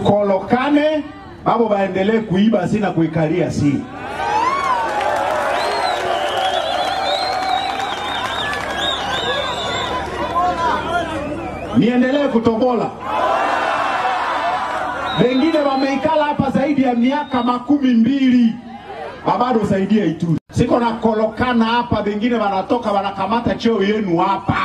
tukolokane babo baendelee kuiba si na kuikalia si niendelee kutobola wengine wameikala hapa zaidi ya miaka makumi mbili babado usaidia Ituri. Siko na kolokana hapa, wengine wanatoka wanakamata cheo yenu hapa,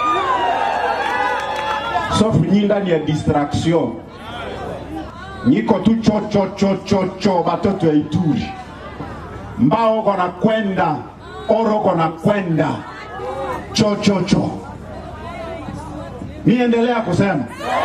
sofu nyi ndani ya distraction nyiko tu cho cho cho cho cho batoto ya Ituri, mbao kona kwenda oro kona kwenda cho cho cho. Niendelea kusema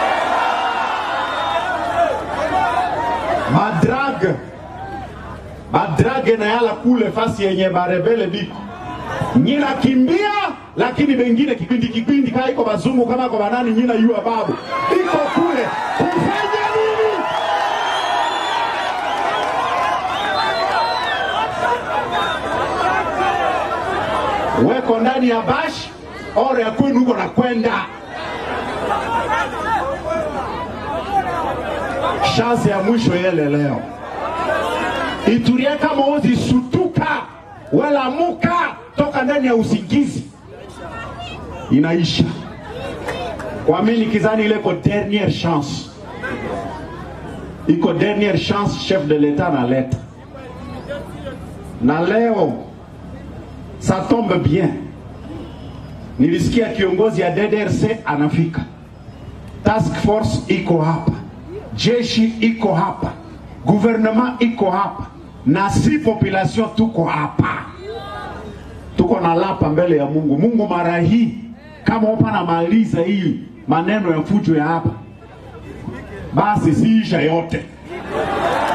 madrag madrage na yala kule fasi yenye barebele biko nyina kimbia, lakini bengine kipindi kipindi kaa iko bazungu kama kwa banani nyina yua babu iko kule kufanya nini? Weko ndani ya bash ore ya kwenu huko na kwenda shansi ya mwisho yele leo Ituria kama ozi sutuka wala muka toka ndani ya usingizi inaisha. Kwa mimi nikizani ile iko dernière chance, iko dernière chance chef de l'etat analeta, na leo ça tombe bien, nilisikia kiongozi ya DDRC anafika, task force iko hapa, jeshi iko hapa, gouvernement iko hapa na si population tuko hapa, tuko na lapa mbele ya Mungu. Mungu mara hii kama upa namaliza hii maneno ya fujo ya hapa, basi siisha yote